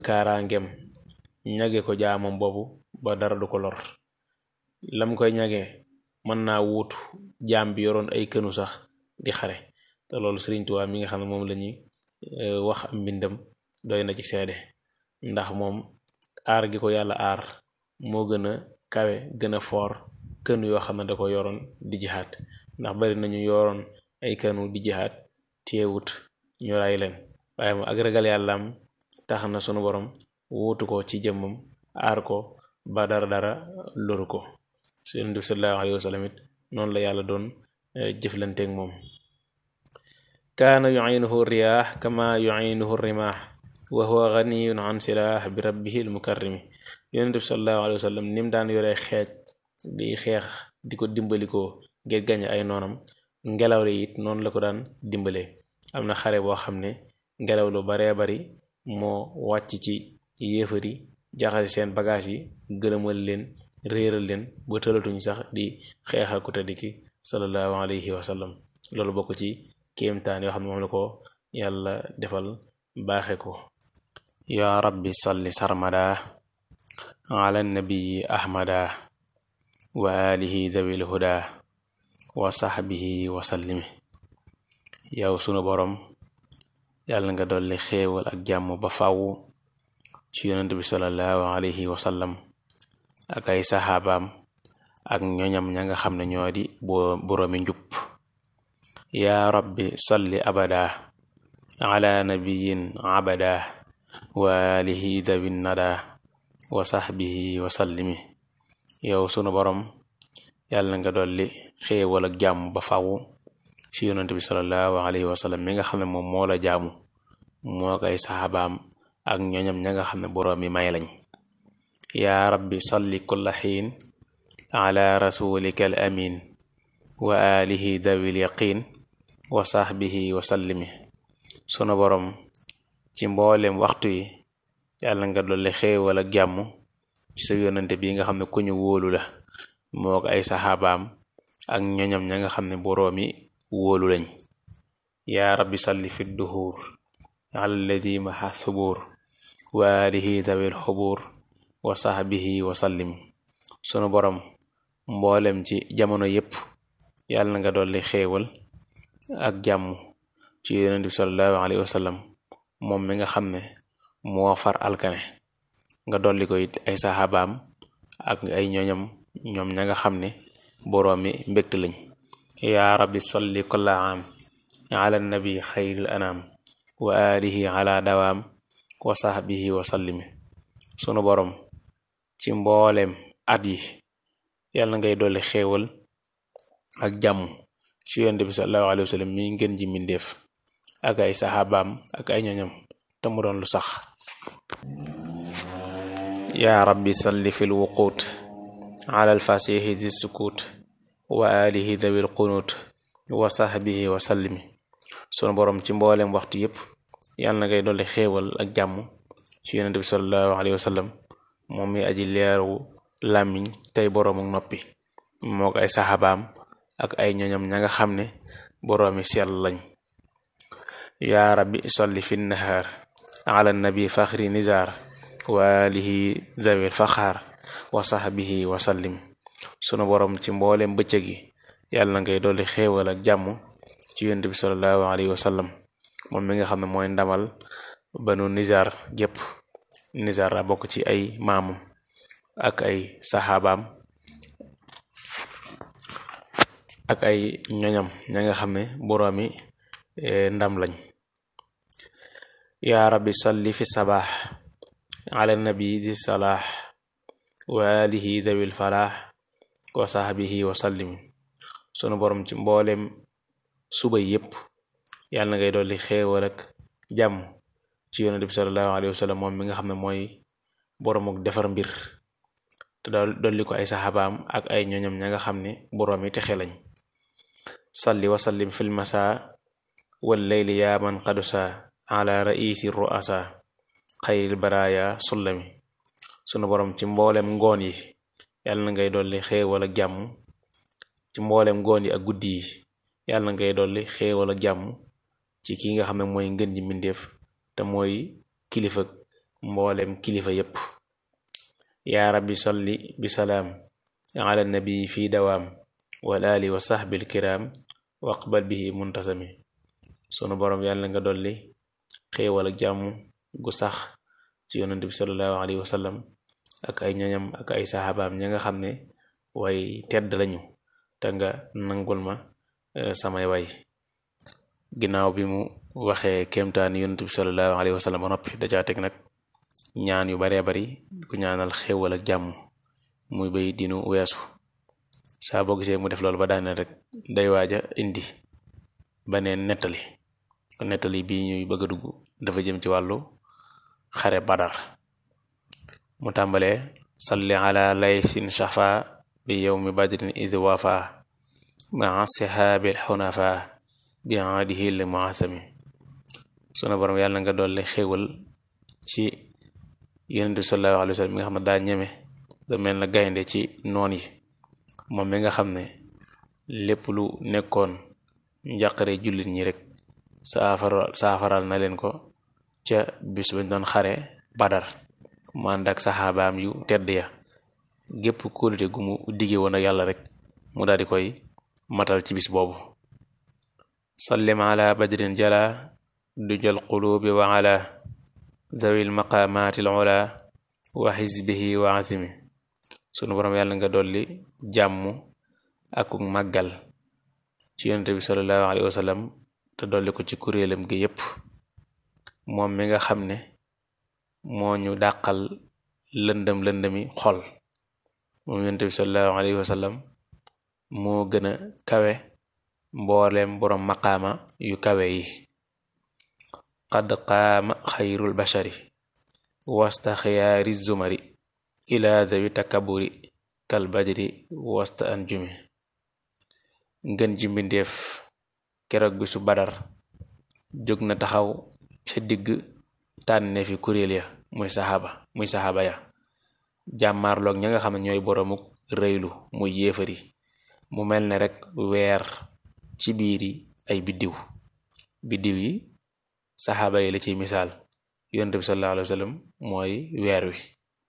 kaaraangeem ñage ko jaamam boobu ba dara du ko lor lam koy ñage mën naa wuutu jaam bi yoroon ay kënu sax di xare te loolu Sëriñ Tuubaa mi nga xam ne moom la ñuy wax am mbindam doy na ci seede ndax moom aar gi ko yàlla aar moo gën a kawe gën a foor kënu yoo xam ne da ko yoroon di jihaat ndax bari nañu yoroon ay kënu di jihaat teewut ñu ray leen waaye mu ak ragal yàllaam tax na sunu borom wuutu ko ci jëmmam aar ko ba dara dara loru ko Yonent bi sallallahu alayhi wa sallam it noonu la yàlla doon jëflanteeg moom kaana yuinuhu riyaax kama yuinuhu rimaax wa huwa ganiyun an silaah bi rabbihi almukarrimi Yonent bi sallallahu alayhi wa sallam nim daan yore xeej di xeex di ko dimbalikoo ngir gañe ay noonam ngelaw li it noonu la ko daan dimbalee am na xare boo xam ne ngelaw lu baree bari moo wàcc ci yéefari jaxase seen bagage yi gëlëmal leen réeral leen ba tëlatuñ sax di xeexal ku tedd ki sallallahu alayhi wa sallam loolu bokk ci kéemtaan yoo xam ne moom la ko yàlla defal baaxe ko yaa rabbi salli sarmada ala nabiyi ahmada wa alihi dawil huda wa sahbihi wa sallimi yow sunu borom yàlla nga dolli xéewal ak jàmm ba faw ci yonent bi sallallahu alayhi wa sallam ak ay saxaabaam ak ñoñam ña nga xam ne ñoo di boroomi njub yaa rabbi salli abada ala nabiyin abada wa alihi dawin nada wa sahbihi wa sallimi yow sunu borom yàlla nga dolli xéewal ak jàmm ba faw ci yonent bi sallallahu alayhi wa sallam mi nga xam ne moom moo la jaamu moo koy saxaabaam ak ñoñam ña nga xam ne boroomi may lañ yaa rabbi salli kulla xiin ala rasulika al amin wa alihi dawil yaqin wa sahbihi wa sallimi sunu borom ci mboolem waxtu yi yàlla nga dolli xéewal ak jàmm ci sa yonante bi nga xam ne ku ñu wóolu la moo ko ay saxaabaam ak ñoñam ña nga xam ne boroomi wóolu lañ yaa rabbi salli fi duhur ala alladi maha thubuur wa alihi dawil xubuur wa sahbihi wa sallim sunu borom mboolem ci jamono yépp yàlla nga dolli xéewal ak jàmm ci yonent bi sallallahu alayhi wa sallam moom mi nga xam ne moo far alkane nga dolli ko it ay saxaabaam ak ay ñoñam ñoom ña nga xam ne boroomi mbégte lañ yaa rabbi salli kulla aam ala nabi xayril anaam wa alihi ala dawaam wa sahbihi wa sallimi sunu borom ci mbooleem at yi yàlla ngay dolli xéewal ak jàmm ci yonent bi sallallahu alayhi wa sallam mi ngeen ji mbindéef ak ay saxaabaam ak ay ñoñam te mu doon lu sax yaa rabbi salli fil wuquut ala alfasihi di sukuut wa alihi dawil qunuut wa sahbihi wa sallimi sunu borom ci mbooleem waxtu yépp yàlla na ngay dolli xéewal ak jàmm ci yonent bi sallallahu alayhi wa sallam moom mi aji leeru làmmiñ tey boroom ak noppi moo ko ay saxaabaam ak ay ñoñam ña nga xam ne boroomi sell lañ yaa rabbi salli fi nahaar ala nabi faxri nizar wa alihi zawil faxaar wa sahbihi wa sallim sunu borom ci mboolem bëccëg gi yàlla na ngay dolli xéewal ak jàmm ci yonent bi sallallahu alayhi wa sallam moom mi nga xam ne mooy ndamal banu nizar gépp nizar la bokk ci ay maamam ak ay saxaabaam ak ay ñoñam ña nga xam ne boroomi ndam lañ yaa rabbi salli fi sabaax ala nabi di salaax wa alihi dawil falaax wa sahbihi wa sallim sunu borom ci mboolem suba yépp yàlla na ngay dolli xéewal ak jàmm ci yonent bi sallallahu alayhi wa sallam moom mi nga xam ne mooy boroom ak defar mbir te dolli ko ay saxaabaam ak ay ñoñam ña nga xam ne boroom yi texe lañ salli wa sallim fil masa wal layli yaa man qadusa ala raisi ruasa xayril baraya sullami sunu borom ci mboolem ngoon yi yàlla na ngay dolli xéewal ak jàmm ci mboolem ngoon yi ak guddi yi yàlla na ngay dolli xéewal ak jàmm ci ki nga xam ne mooy ngën ji mbindeef te mooy kilifa mboolem kilifa yépp yaa rabbi solli bi salaam ala nabi fi dawaam wal ali wa sahbil kiram waqbal bihi muntasami sunu boroom yàlla nga dolli xéewal ak jàmm gu sax ci yonent bi sallallahu alayhi wa sallam ak ay ñoñam ak ay saxaabaam ña nga xam ne way tedd lañu te nga nangul ma samay way ginnaaw bi mu waxee kéemtaani yonent bi sallallahu alayhi wa sallam ba noppi dacaa teg nag ñaan yu baree bari ku ñaanal xéewal ak jàmm muy bay dinu weesu saa boo gisee mu def loolu ba daaneel rek day waaja indi baneen nettali nettali bii ñuy bëgg a dugg dafa jëm ci wàllu xare badar mu tàmbalee salli ala laysin shafa bi yowmi badrin id wafa maa sihaabil xunafa bi aadihi l muasami sunu borom yàlla nga dolli xéewal ci yonent bi sallallahu alayhi wa sallam mi nga xam ne daa ñeme da mel na gaynde ci noon yi moom mi nga xam ne lépp lu nekkoon njàqare jullit ñi rek saafara saafaral na leen ko ca bis bañ doon xare badar mu ànd ak saxaabaam yu tedd ya gépp kóolute gu mu digge woon ak yàlla rek mu daal di koy matal ci bis boobu sallim ala badrin jala du jël qulubi wa ala zawil maqamatil ula wa xisbihi wa azimi sunu boroom yàlla nga dolli jàmm akuk màggal ci yonente bi sallallahu alayhi wa sallam te dolli ko ci kuréelam gi yépp moom mi nga xam ne moo ñu dàqal lëndëm lëndëmi xol moom yonente bi sallallahu alayhi wa sallam moo gën a kawe mbooleem boroom maqaama yu kawe yi qad qaama xayrul bashari wasta xiyaari zumari ila dawi takaburi kal badri wasta anjumi ngën ji mbindeef keroog bi su badar jóg na taxaw ca digg tànne fi kuréel ya muy saxaaba muy saxaaba ya jàmmaarloog ña nga xam ne ñooy boroomuk rëylu muy yéefari mu mel ne rekk weer ci biiri ay biddiw biddiw yi saxaaba yi la ciy misaal yonent bi sallallahu alayhi wa sallam mooy weer wi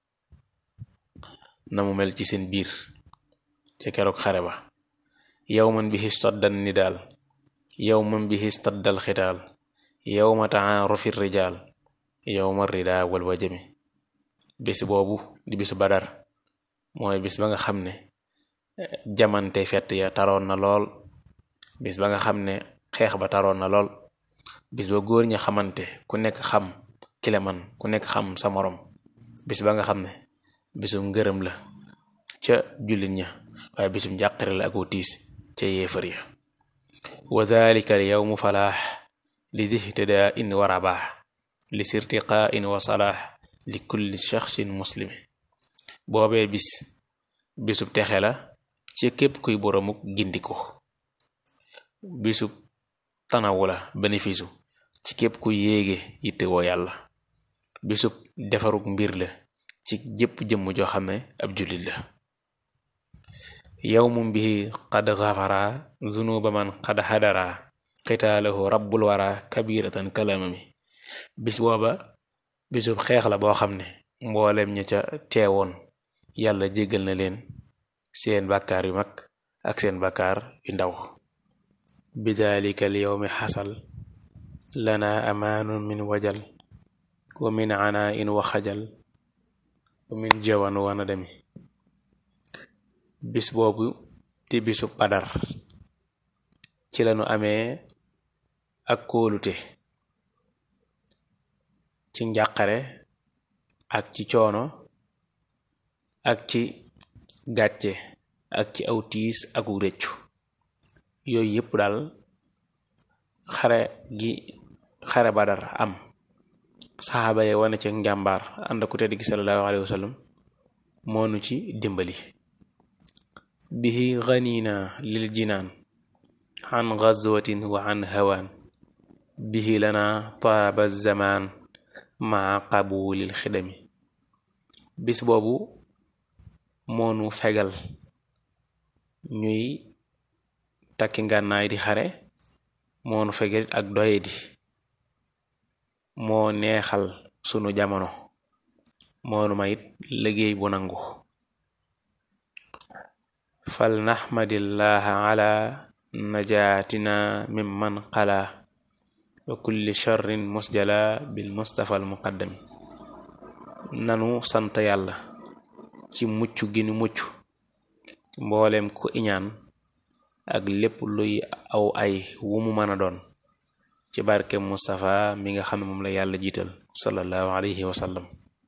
na mu mel ci seen biir ca keroog xare ba yawman bihi staddan nidaal yawman bihi staddal xitaal yawma ta'arufi rijaal yawma rida wal wajami bis boobu di bisu badar mooy bis ba nga xam ne jamante fett ya taroon na lool bis ba nga xam ne xeex ba taroon na lool bis ba góor ña xamante ku nekk xam kile man ku nekk xam sa morom bis ba nga xam ne bisum ngërëm la ca jullit ña waaye bisum njàqare la ak tiis ca yéefar ya wa dhalika al yawmu falaax li dihtidaa in wa rabaax li sirtiqaa in wa salaax li kulli shaxsin muslimi boobee bis bisub texe la ci képp kuy boromuk gindiko bisub tanawu la bénéfice ci képp ku yéege yittewoo yàlla bisub defaruk mbir la ci jëpp jëmm joo xam ne ab jullit la yawmun bihi qad xafara zunuba man qad hadara xitaalahu rabbul wara kabiratan kalamami bis booba bisub xeex la boo xam ne mboolem ña ca teewoon yàlla jéggal na leen seen bàkkaar yu mag ak seen bàkkaar yu ndaw bidalika al yawmi xasal lana amaanun min wajal wa min ana in wa xajal wa min jawan wa nadami bis boobu di bisu badar ci lañu amee ak kóolute ci njàqare ak ci coono ak ci gàcce ak ci aw tiis aku rëccu yooyu yépp daal xare gi xare badar am saxaaba yi wane ci njàmbaar ànd ku tedd gi sallallahu alayhi wa sallam moonu ci dimbali bihi ganina lil jinaan an gazwatin wa an hawaan bihi lana taaba zamaan maa qabulil xidami bis boobu moonu fegal ñuy takki ngànnaay di xare moonu fegal ak doye di moo neexal sunu jamono moonu ma it liggéey bu nangu fal naxmadillaha ala najaatina mimman qala wa kulli charrin musjala bil mustafa al muqaddami nanu sant yàlla ci mucc gi nu mucc mbooleem ku iñaan ak lépp luy aw ay wu mu mën a doon ci barke Mustafa mi nga xam ne moom la yàlla jiital sallallahu alayhi wa sallam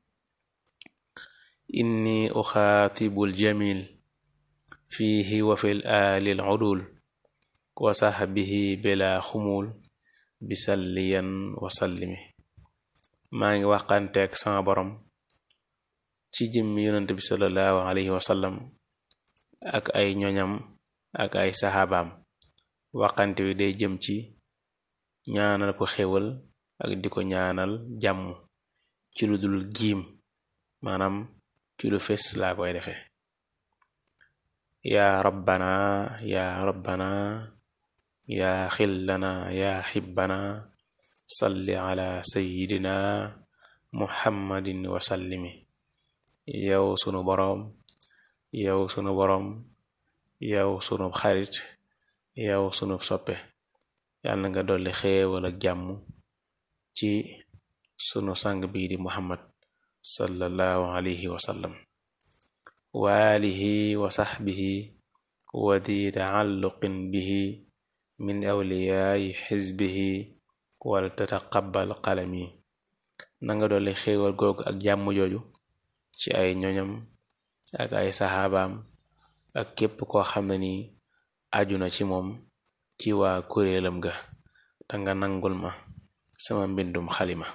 inni uxaatibul jamil fiihi wa fil aalil udul wa sahbihi bila xumul bisalliyan wa sallimi maa ngi waxanteeg sama borom ci jëmmi yonent bi sallallahu alayhi wa sallam ak ay ñoñam ak ay saxaabaam waxante wi day jëm ci ñaanal ko xéwal ak di ko ñaanal jàmm ci lu dul giim maanaam ci lu fes laa koy defee yaa rabbana yaa rabbana yaa xillana yaa xibbana salli ala sayidina muhammadin wasallimi yow sunu boroom yow sunu boroom yow sunu xarit yow sunu soppe yàlla nga dolli xéewal ak jàmm ci sunu sang bii di muhammad sallallahu alayhi wa sallam wa alihi wa saxbihi wa di taalluqin bihi min awliyaayi xisbihi wal tataqabbal qalami nanga dolli xéewal googu ak jàmm jooju ci ay ñoñam ak ay saxaabaam ak képp koo xam ne ni aju na ci moom ci waa kuréelam ga te nga nangul ma sama mbindum xalima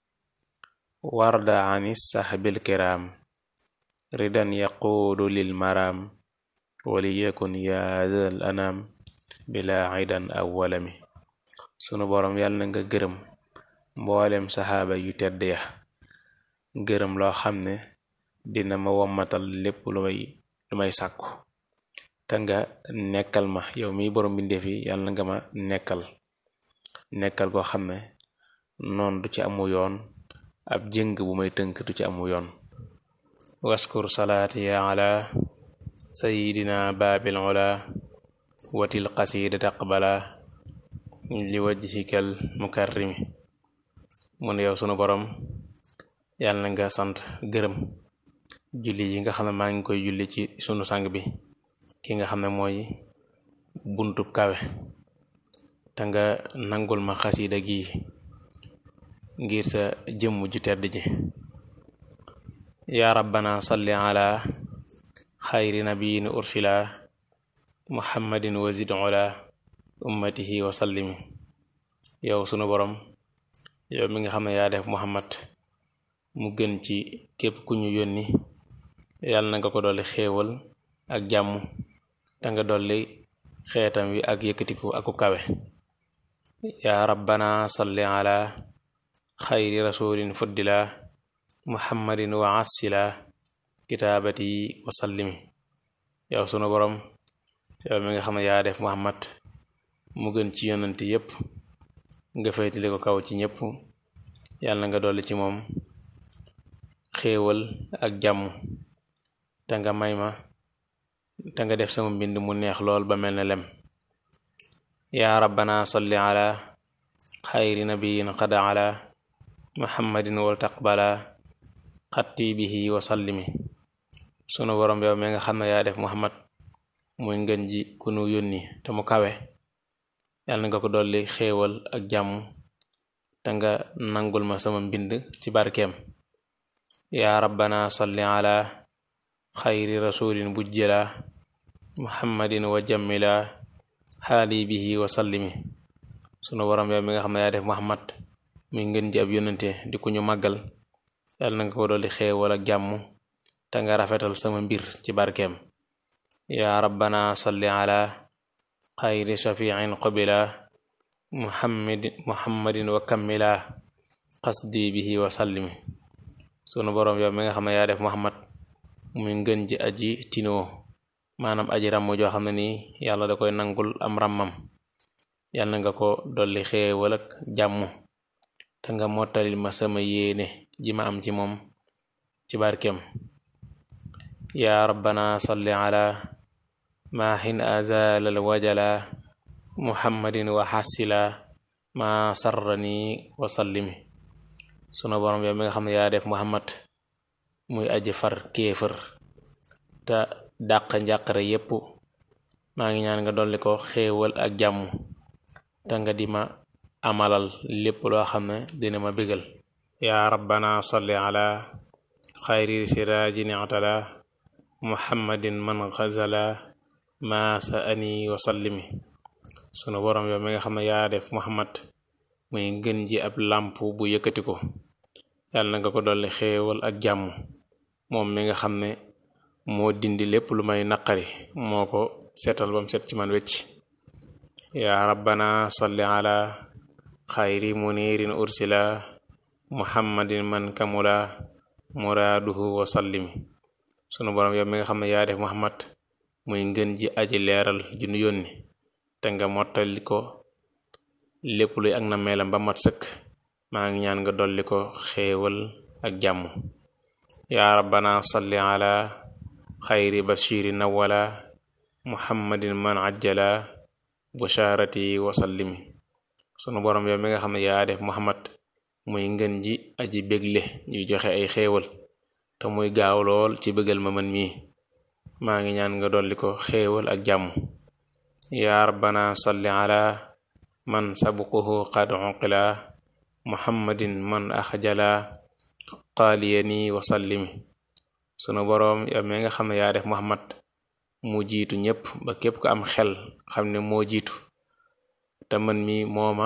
warda ani saxbil kiraam ridan yaquudu lil maraam waliyakun yaadal anaam bila idan aw walami sunu boroom yàlla na nga gërëm mboolem saxaaba yu tedd ya gërëm loo xam ne dina ma wommatal lépp lu may lu may sàkku te nga nekkal ma yow mi borom bindeef yi yàlla nga ma nekkal nekkal koo xam ne noon du ci amu yoon ab jëng bu may tënk du ci amu yoon waskur salaati ya ala sayidina baabil ula watil qasida taqbala li wajhikal mukarrimi mun yow sunu borom yàlla na nga sant gërëm julli yi nga xam ne maa ngi koy julli ci sunu sang bi ki nga xam ne mooy buntub kawe te nga nangul ma xasida gi ngir sa jëmm ju tedd ji yaa rabbana salli ala xayri nabiyin ursila muhammadin wazid ola ummatihi wa sallimi yow sunu borom yow mi nga xam ne yaa def muhammad mu gën ci képp ku ñu yónni yàlla na nga ko dolli xéewal ak jàmm te nga dolli xeetam wi ak yëkkatiku aku kawe yaa rabbana salli ala xayri rasulin fuddila muhammadin wa assila kitaabati wa sallimi yow sunu borom yow mi nga xam ne yaa def muhammad mu gën ci yonante yépp nga faytile ko kaw ci ñépp yàlla na nga dolli ci moom xéewal ak jàmm te nga may ma te nga def sama mbind mu neex lool ba mel ne lem yaa rabbana salli ala xayri nabiyin qad ala muhammadin wal taqbala xatti bihi wa sallimi sunu borom yow mi nga xam ne yaa def muhammad muy ngën ji ku nu yónni te mu kawe yàlla nga ko dolli xéewal ak jàmm te nga nangul ma sama mbind ci barkeem yaa rabbana salli ala xayri rasulin bujjila muhammadin wa jammila xaali bihi wa sallimi sunu borom yow mi nga xam ne yaa def muhammad muy ngën ji ab yónnante di ku ñu màggal yàlla na nga ko dolli xéewal ak jàmm te nga rafetal sama mbir ci barkeem yaa rabbana salli ala xayri shafiin qubila muhammad muhammadin wa kammila qasdi bihi wa sallimi sunu boroom yow mi nga xam ne yaa def muhammad muy ngën ji aji tinoo maanaam aji ràmm joo xam ne nii yàlla da koy nangul am ràmmam yàlla nga ko dolli xéewal ak jàmm te nga mottalil ma sama yéene ji ma am ci moom ci barkeem yaa rabbana salli ala maahin azalal wajala muhammadin wa xasila ma sarrani wa sallimi sunu borom yow mi nga xam ne yaa def muhammad muy aji far kéefër te dàq njàqare yépp maa ngi ñaan nga dolli ko xéewal ak jàmm te nga di ma amalal lépp loo xam ne dina ma bégal yaa rabbana salli ala xayri sirajin atala muhammadin man xazala ma sa ani wa sallimi sunu borom yow mi nga xam ne yaa def muhammad muy ngën ji ab làmp bu yëkkati ko yàlla na nga ko dolli xéewal ak jàmm moom mi nga xam ne moo dindi lépp lu may naqari moo ko seetal bam set ci man wecc yaa rabbana salli ala xayri munirin ursila muhammadin man kamula muraaduhu wa sallimi sunu borom yow mi nga xam ne yaa def muhammad muy ngën ji aji leeral ju nu yónni te nga mottali ko lépp luy ak na meelam ba mat sëkk maa ngi ñaan nga dolli ko xéewal ak jàmm yaa rabbana salli ala xayri bashiri nawala muhammadin man ajjala busharati wa sallimi sunu borom yow mi nga xam ne yaa def muhammad muy ngën ji aji bégle ñuy joxe ay xéewal te muy gaaw lool ci bëggal ma man mii maa ngi ñaan nga dolli ko xéewal ak jàmm yaa rabbana salli ala man sabuquhu qad uqila muhammadin man axjala qaaliyani wa sallimi sunu boroom yow mi nga xam ne yaa def muhammad mu jiitu ñépp ba képp ko am xel xam ne moo jiitu te man mi mooma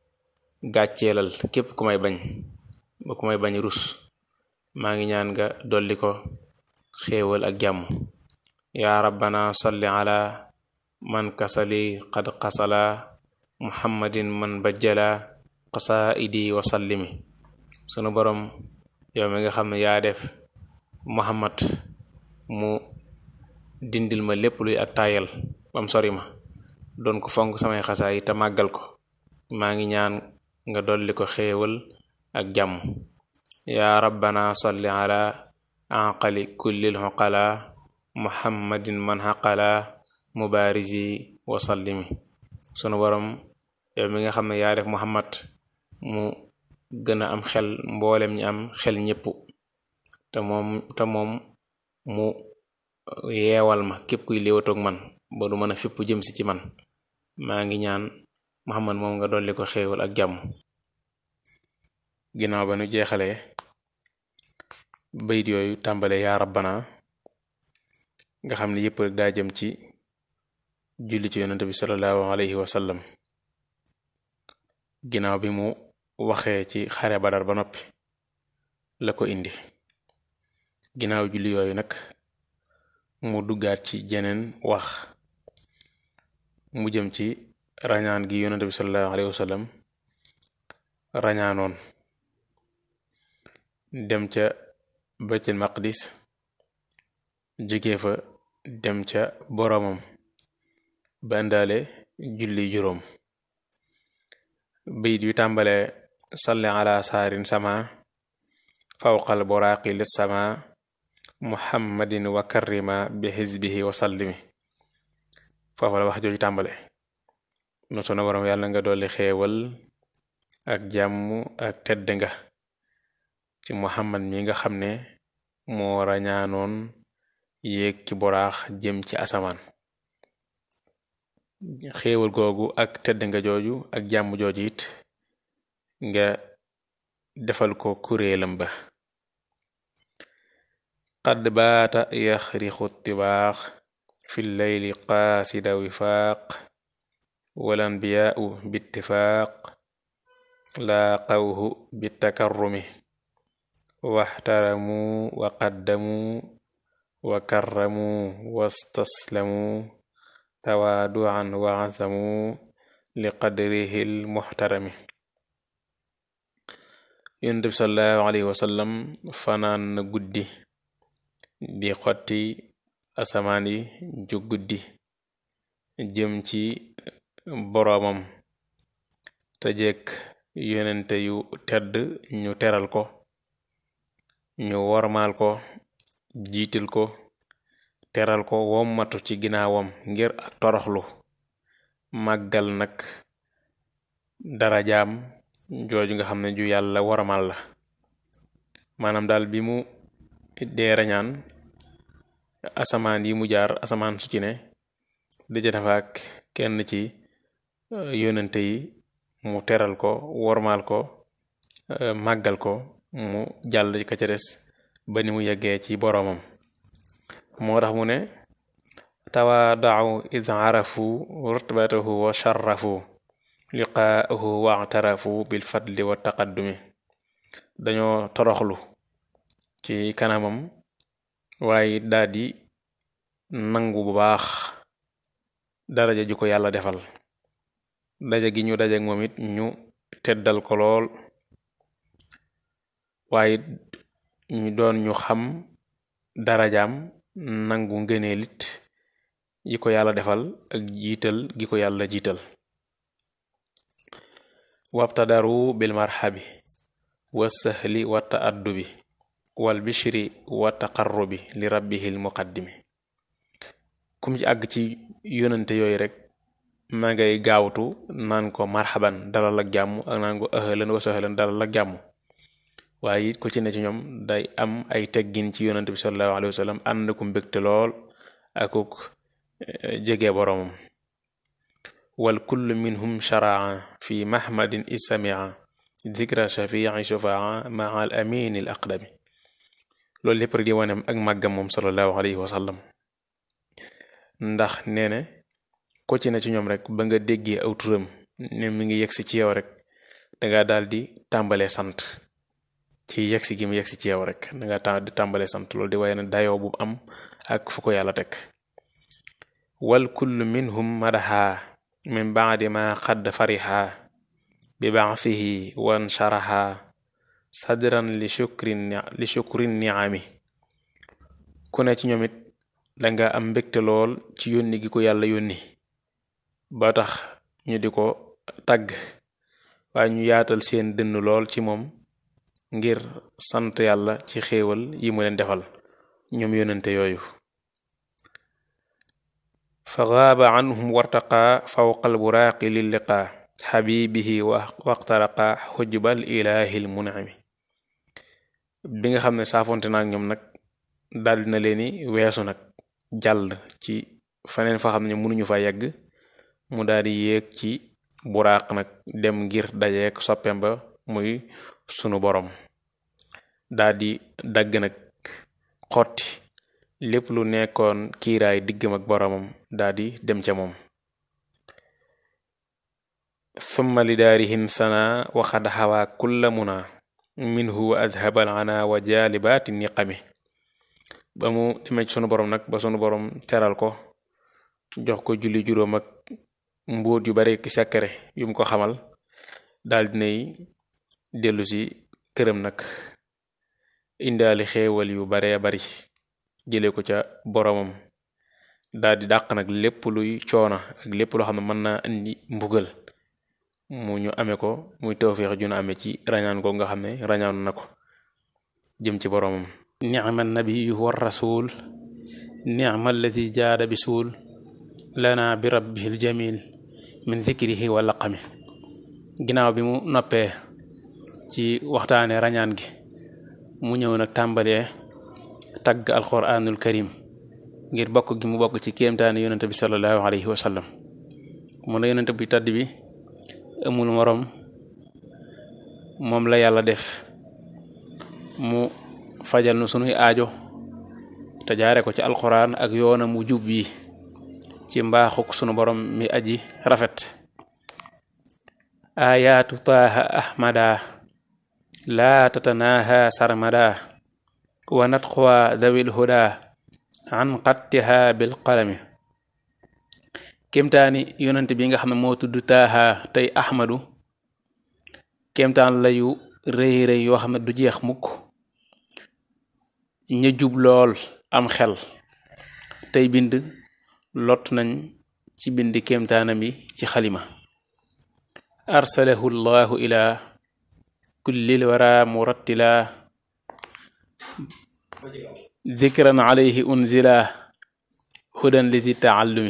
gàcceelal képp ku may bañ ba ku may bañ rus maa ngi ñaan nga dolli ko xéewal ak jàmm yaa rabbana salli ala man kasali qad qasala muhammadin man bajjala qasaidi wa sallimi sunu borom yow mi nga xam ne yaa def muhammad mu dindil ma lépp luy ak taayal bam sori ma doon ko fonk samay xasaa yi te màggal ko maa ngi ñaan nga dolli ko xéewal ak jàmm yaa rabbana salli ala aqali kullil xuqala muhammadin man xaqala mubaarisi wa sallimi sunu borom yow mi nga xam ne yaa def muhammad mu gën a am xel mboolem ñi am xel ñépp te moom te moom mu yeewal ma képp kuy léewatoog man ba du mën a fipp jëm si ci man maa ngi ñaan muhammad moom nga dolli ko xéewal ak jàmm ginnaaw ba nu jeexalee bayit yooyu tàmbale yaa rabbana nga xam ne yépp rek daa jëm ci julli ci yonente bi sallallahu alayhi wa sallam ginnaaw bi mu waxee ci xare badar ba noppi la ko indi ginnaaw julli yooyu nag mu duggaat ci jeneen wax mu jëm ci rañaan gi yonente bi sallallahu alayhi wa sallam rañaanoon dem ca baytul maqdis jóge fa dem ca boroomam ba indaale julli juróom bayit yu tàmbale salli ala saarin sama fawqal buraaqi lis sama muhammadin wa karrima bi xisbihi wa sallimi foofa la wax jooju tàmbale no sunu boroom yàlla nga dolli xeewal ak jàmm ak tedd nga ci muhammad mi nga xam ne moo rañaanoon yéeg ci boraax jëm ci asamaan xéewal googu ak tedd nga jooju ak jàmm jooju it nga defal ko kuréelam ba qad baata yaxrixu tibaax fi leyli qaasida wifaaq wal anbiyaau bittifaaq laaqawhu bitakarrumi waxtaramuu wa qaddamuu wa karramuu wastaslamuu tawaaduan wa azamuu li qadrihi lmuxtarami yonent bi sallallahu alayhi wasallam fanaan na guddi di xotti asamaan yi ju guddi jëm ci boroomam te jekk yonente yu tedd ñu teral ko ñu wormaal ko jiital ko teral ko wommatu ci ginnaawam ngir ak toroxlu màggal nag darajaam jooju nga xam ne ju yàlla wormaal la maanaam daal bi mu dee rañaan asamaan yi mu jaar asamaan su ci ne daja dafa ak kenn ci yónnante yi mu teral ko wormaal ko màggal ko mu jàll ka ca des ba ni mu yeggee ci boroomam moo tax mu ne tawaadau id arafu rutbatahu wa sharrafu liqaahu waatarafu bil fadli wa taqaddumi dañoo toroxlu ci kanamam waaye daldi nangu bu baax daraja ju ko yàlla defal daja gi ñu daje moom it ñu teddal ko lool waaye ñu doon ñu xam darajaam nangu ngëneelit yi ko yàlla defal ak jiital gi ko yàlla jiital wabtadaru bil marhabi wa sahli wa taaddubi wal bishri wa taqarrubi li rabbihil muqaddimi kum ci àgg ci yonante yooyu rek ma ngay gaawtu naan ko marhaban dalal ak jàmm ak naan ko ahlan wa sahlan dalal ak jàmm waaye it ku ci ne ci ñoom day am ay teggin ci yonante bi sallallahu alayhi wa sallam ànd ku mbégte lool akuk jege boroomam wal kullu minhum sharaa fi mahmadin issamia dikra shafii shufaa maa al amin al aqdami loolu lépp rek di wane ak màggam moom sallallahu alayhi wa sallam ndax nee na ko ci ne ci ñoom rek ba nga déggee aw turam ne mi ngi yegsi ci yow rek danga daal di tàmbalee sant ci yegsi gi mu yegsi ci yow rek danga ta di tàmbalee sant loolu di waaye ne dayoo bu am ak fu ko yàlla teg wal kullu minhum madaha min baadi ma xadd fariha bi baathihi wan sharaha sadran li shukrin li shukrin niami ku ne ci ñoom it danga am mbégte lool ci yónni gi ko yàlla yónni ba tax ñu di ko tagg waaye ñu yaatal seen dënn lool ci moom ngir sant yàlla ci xéewal yi mu leen defal ñoom yónnante yooyu fa gaaba anhum wartaqa fawqa alburaaqi lilliqaa xabibihi waqtaraqa xujbal ilaahil munami bi nga xam ne saafonte naak ñoom nag daldi na leeni weesu nag jàll ci feneen fa xam ne mënuñu fa yegg mu daldi yéeg ci buraaq nag dem ngir dajeek soppeem ba muy sunu boroom daldi dagg nag xotti lépp lu nekkoon kiiraay diggam ak boroomam daldi dem ca moom summa li daarihin sana waxad xawaa kulla muna minhu wa adhabal ana wa jaalibaati niqami ba mu demee ci sunu boroom nag ba sunu boroom teral ko jox ko julli juróom ak mbóot yu bare ki sekkare yum ko xamal daldi nay dellu si këram nag indaali xeewal yu baree bari jële ko ca boroomam daldi dàq nag lépp luy coona ak lépp loo xam ne mën naa indi mbugal mu ñu amee ko muy tawféex ju na amee ci rañaan ko nga xam ne rañaanu na ko jëm ci boroomam nicma nabiyu wa rasul nicma alladi jaada bisuul lana bi rabbihi ljamil min zikrihi wa laqami ginnaaw bi mu noppee ci waxtaane rañaan gi mu ñëw nag tàmbalee tagg alquranul karim ngir bokk gi mu bokk ci kéemtaane yonente bi salallahu alayhi wa sallam mu ne yonente bi tàdd bi amul moroom moom la yàlla def mu fajal nu sunuy aajo te jaare ko ci alquran ak yoonam mu jub yi ci mbaaxuk sunu borom mi aji rafet ayaatu taaha ahmada laa tatanaaha sarmada wa natquwa dawil huda an qattiha bil qalami kémtaani yonent bi nga xam ne moo tudd taaha tey ahmadu kémtaan la yu rëy rëy yoo xam ne du jeex mukk ña jub lool am xel tey bind lot nañ ci bind kéemtaanam yi ci xalima arsalahu llahu ila kullil wara murattila dikran alayhi unzila hudan li di taallumi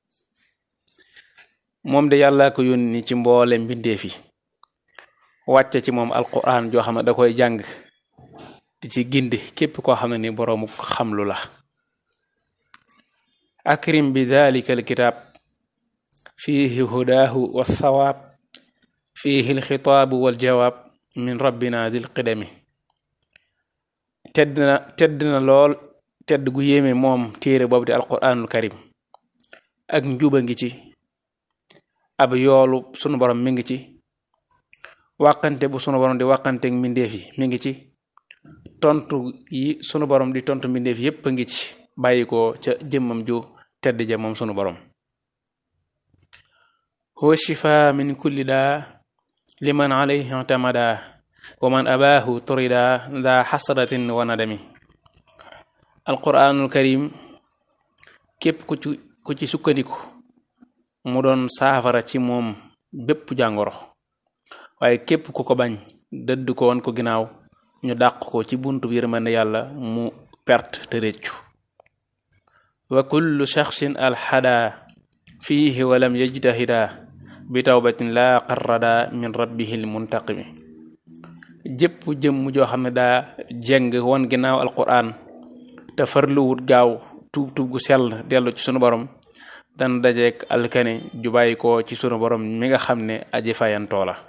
moom de yàlla ko yónni ci mboole mbindeef yi wàcce ci moom alquran joo xam ne da koy jàng di ci gindi képp koo xam ne ni boroomu xamlu la akrim bi dalika alkitab fihi hudaahu walsawaab fihi alxitaabu waljawaab min rabbina dil qidami tedd na tedd na lool tedd gu yéeme moom téere boobu di alquranul karim ak njuba ngi ci ab yoolu sunu borom mi ngi ci wàqante bu sunu borom di wàqanteeg mbindeef yi mi ngi ci tontu yi sunu borom di tontu mbindeef yépp a ngi ci bàyyi ko ca jëmmam ju tedd ja moom sunu borom huwa shifa min kulli daa liman alayhi tamada wa man abaahu turida daa xasratin wa nadami alquranul karim képp ku ci ku ci sukkandiku mu doon saafara ci moom bépp jàngoro waaye képp ku ko bañ dëdd ko woon ko ginnaaw ñu dàq ko ci buntu bi yërmande yàlla mu perte te réccu wa kullu shaxsin alxada fiihi walam yajtahida bi tawbatin laa qarrada min rabbihil muntaqimi jëpp jëmm joo xam ne daa jeng woon ginnaaw alquran te farluwut gaaw tuub tuub gu sell dellu ci sunu borom dana dajeek alkane ju bàyyi ko ci sunu borom mi nga xam ne aji fayantoo la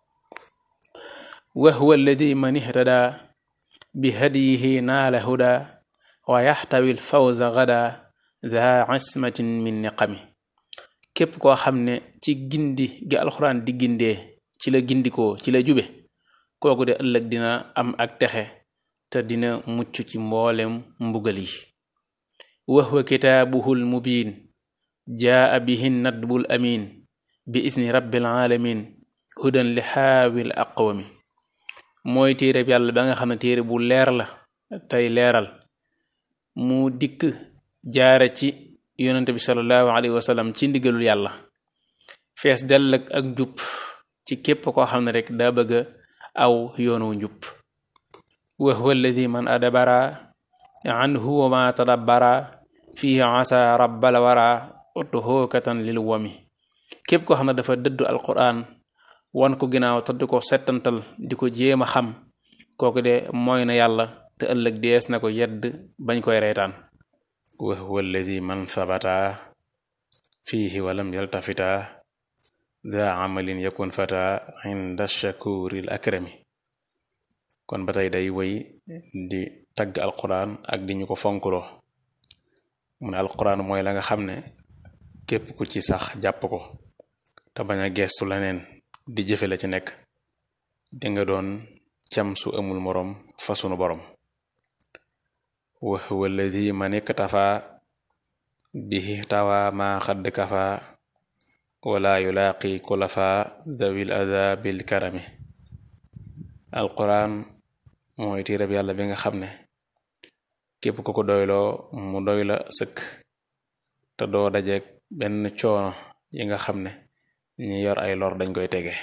wa huwa alladi man ihtada bi hadiyihi naala huda wa yaxtawi lfawza gada daa ismatin min niqami képp koo xam ne ci gindi gi alxuraan di gindee ci la gindikoo ci la jube kooku de ëllëg dina am ak texe te dina mucc ci mboolem mbugal yi wa huwa kitaabuhul mubiin jaa bihi nadbul amin bi isni rabbil alamin hudan li xaawil aqwami mooy téere bi yàlla ba nga xam ne téere bu leer la tey leeral mu dikk jaare ci yonente bi sallallahu alayhi wa sallam ci ndigalul yàlla fees dell ak njub ci képp koo xam ne rek daa bëgga aw yoonu njub wa huwa alladi man adabara anhu wa ma tadabbara fihi asa rabbal wara utuhookatan lil wami képp koo xam ne dafa dëddu alquran wan ko ginnaaw te di ko settantal di ko jéem a xam kooku de mooy na yàlla te ëllëg dees na ko yedd bañ koy reetaan wa huwa alladi man sabata fihi walam yaltafita daa amalin yakun fata inda shakuril akrami kon ba tey day woy di tagg alquran ak di ñu ko fonkuloo mu ne alquran mooy la nga xam ne képp ku ci sax jàpp ko te bañ a geestu leneen di jëfe la ci nekk di nga doon cam su amul moroom fa sunu borom wa huwa alladi man iktafa bihi tawa ma xadd kafa wala yulaaqi kulafa dawil ada bil karami alquran mooy téereb yàlla bi nga xam ne képp ku ko doyloo mu doy la sëkk te doo dajeek benn coono yi nga xam ne ñi yor ay lor dañ koy tege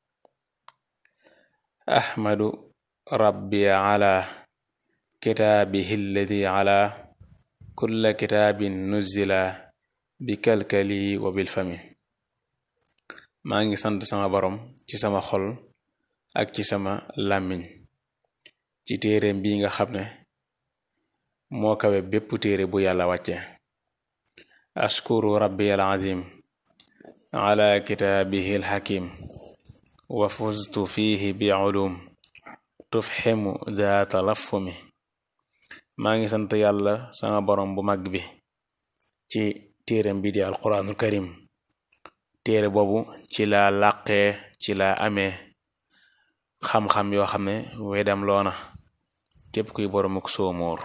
ahmadu rabbi ala kitaabihi alladi ala kulla kitaabin nuzila bi kalkali wa bil fami maa ngi sant sama borom ci sama xol ak ci sama làmmiñ ci téereem bi nga xam ne moo kawe bépp téere bu yàlla wàcce ashkuru rabbi al azim ala kitaabihi al hakim wa fuztu fihi bi ulum tufximu daa talafumi maa ngi sant yàlla sama borom bu mag bi ci téereem bi di alquranul karim téere boobu ci la làqee ci la amee xam-xam yoo xam ne weedam loona képp kuy boromuk soomóor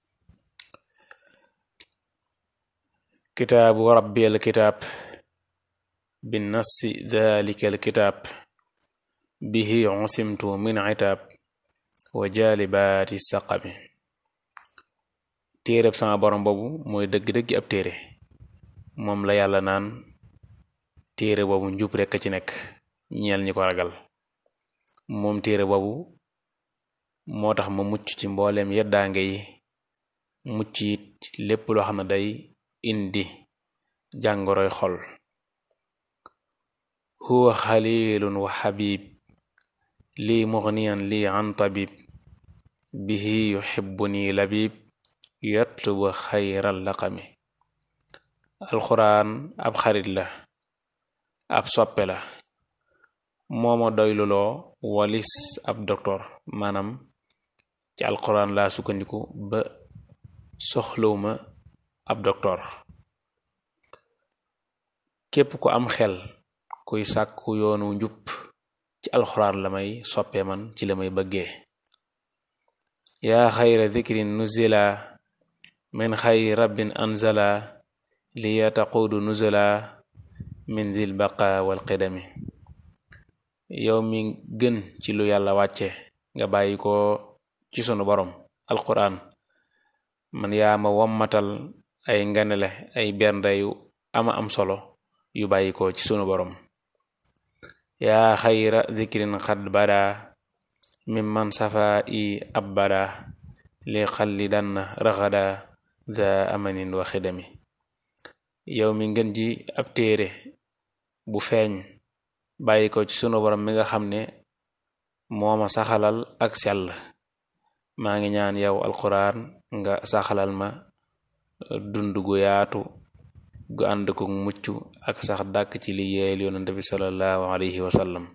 kitaabu rabbi al kitaab bi nassi dalika al kitaab bihi usimtu min itaab wa jaalibaati saqami téereb sama borom boobu mooy dëgg-dëgg ab téere moom la yàlla naan téere boobu njub rekk ci nekk ñeel ñi ko ragal moom téere boobu moo tax ma mucc ci mbooleem yeddaange yi mucc it lépp loo xam ne day indi jàngoroy xol huwa xalilun wa xabib lii mugniyan lii an tabib bihi yuhibbuni labib yatlubu xayral laqami alxuraan ab xarit la ab soppe la mooma doyluloo walis ab doktor maanaam ci alxuraan laa sukkandiku ba soxlawma ab doktor képp ku am xel kuy sàkku yoonu njub ci alxuraan la may soppe man ci la may bëggee yaa xayra dikrin nuzila min xayri rabbin anzala liya taquudu nuzula min dil baqa wal qidami yow mi gën ci lu yàlla wàcce nga bàyyi ko ci sunu borom alquran man yaa ma wommatal ay nganele ay bernde yu ama am solo yu bàyyi ko ci sunu borom yaa xayra dikrin xad bada mimman safa i abbada li xalli dann raxada da amanin wa xidami yow mi ngeen ji ab téere bu feeñ bàyyi ko ci sunu borom mi nga xam ne mooma saxalal ak sell maa ngi ñaan yow alquran nga saxalal ma dund gu yaatu gu ànd ko mucc ak sax dàkk ci li yeel yonante bi sallallahu alayhi wa sallam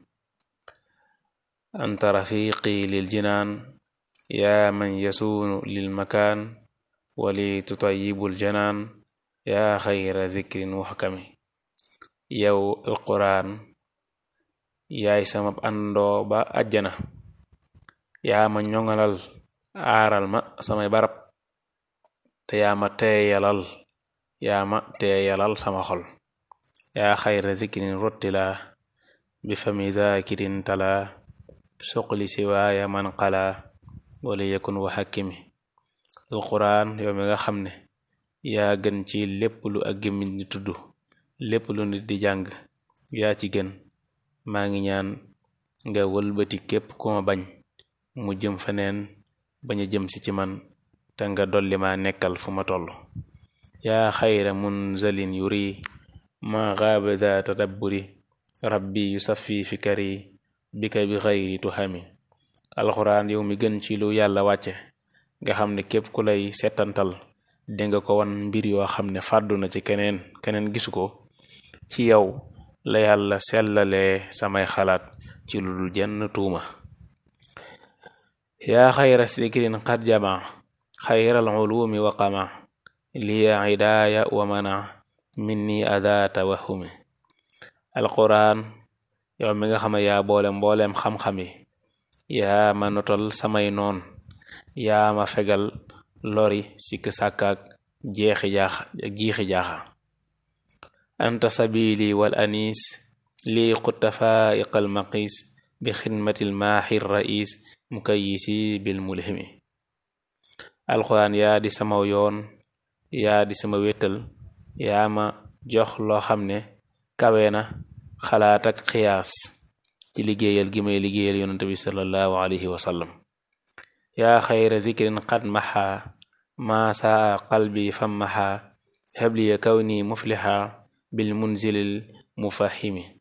anta rafiqi lil jinaan yaa man yasuunu lil makaan wali tutayibul janaan yaa xayra dikrin muxkami yow alquran yaay sama àndoo ba àjjana yaa ma ñoŋalal aaral ma samay barab te yaa ma teeyalal yaa ma teeyalal sama xol yaa xayra dikrin rottila bi fami zakirin tala suqli siwaaya man qala wala yakun wa xakkimi alquran yow mi nga xam ne yaa gën ci lépp lu ak gémmiñ di tudd lépp lu nit di jàng yaa ci gën maa ngi ñaan nga wëlbati képp ku ma bañ mu jëm feneen bañ a jëm si ci man te nga dolli ma nekkal fu ma toll yaa xayra munzalin yuri ma gaaba za tadabburi rabbi yusaffi fikari bika bi xayri tuhami alxuraan yow mi gën ci lu yàlla wàcce nga xam ne képp ku lay setantal dinga ko wan mbir yoo xam ne fàddu na ci keneen keneen gisu ko ci yow la yàlla sellalee samay xalaat ci lu dul jenn tuuma yaa xayra sikrin qad jama xayral ulumi wa qama liya hidaaya wa mana minni ada tawahumi alquran yow mi nga xam ne yaa boole mbooleem xam-xam yi yaa ma notal samay noon yaa ma fegal lori sikk sàkkaak jeexi jaaxa jiixi jaaxa anta sabili wal anis lii xutta faiqal maqis bi xidmatil maaxir rais mukayisi bil mulhimi alxuraan yaa di sama yoon yaa di sama wéttal yaa ma jox loo xam ne kawe na xalaat ak xiyaas ci liggéeyal gi may liggéeyal yonante bi sallallahu alayhi wa sallam yaa xayra zikrin qad maxa maa saa qalbi fammaxa habliya kawni muflixa bil munzilil mufahimi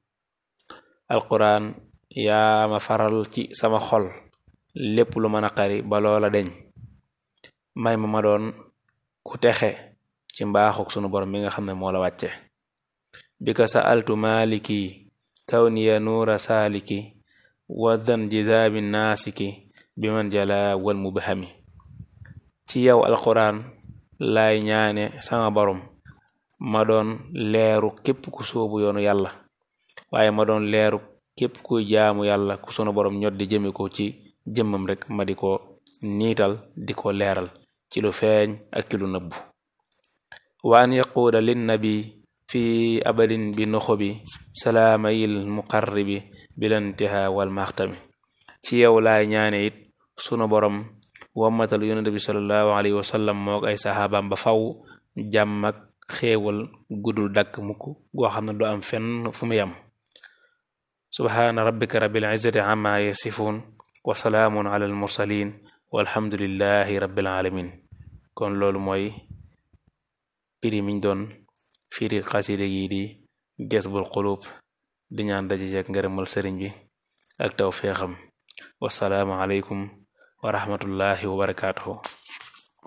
alquran yaa ma faral ci sama xol lépp lu mën a xari ba loola deñ may ma ma doon ku texe ci mbaaxuk sunu borom mi nga xam ne moo la wàcce bi ka sa'altu maliki kawniya nuura saaliki wadan jizaabi naasiki bi man jala wal mubhami ci yow alquran laay ñaane sama borom ma doon leeru képp ku soobu yoonu yàlla waaye ma doon leeru képp kuy jaamu yàlla ku sunu borom ñot di jëme ko ci jëmmam rek ma di ko niital di ko leeral ci lu feeñ ak ci lu nëbbu wa an yaquuda linnabi fi abadin bi noxobi salaamayil muqarribi bilantiha wal maxtami ci yow laay ñaane it sunu borom wammatal yonente bi salallahu alayhi wa sallam moog ay saxaabaam ba faw jàmm ak xéewal gudul dakk mukk goo xam ne du am fenn fu mu yam subhaana rabbika rabbil izzati amma yasifun wa salaamun ala al mursalin walhamdulillahi rabbil alamin kon loolu mooy firi miñ doon firi xasida yi di Jazbul Qulub di ñaan daje jeek ngërëmal sëriñ bi ak taw feexam wasalaamu aleykum wa rahmatullahi wa barakaatuhu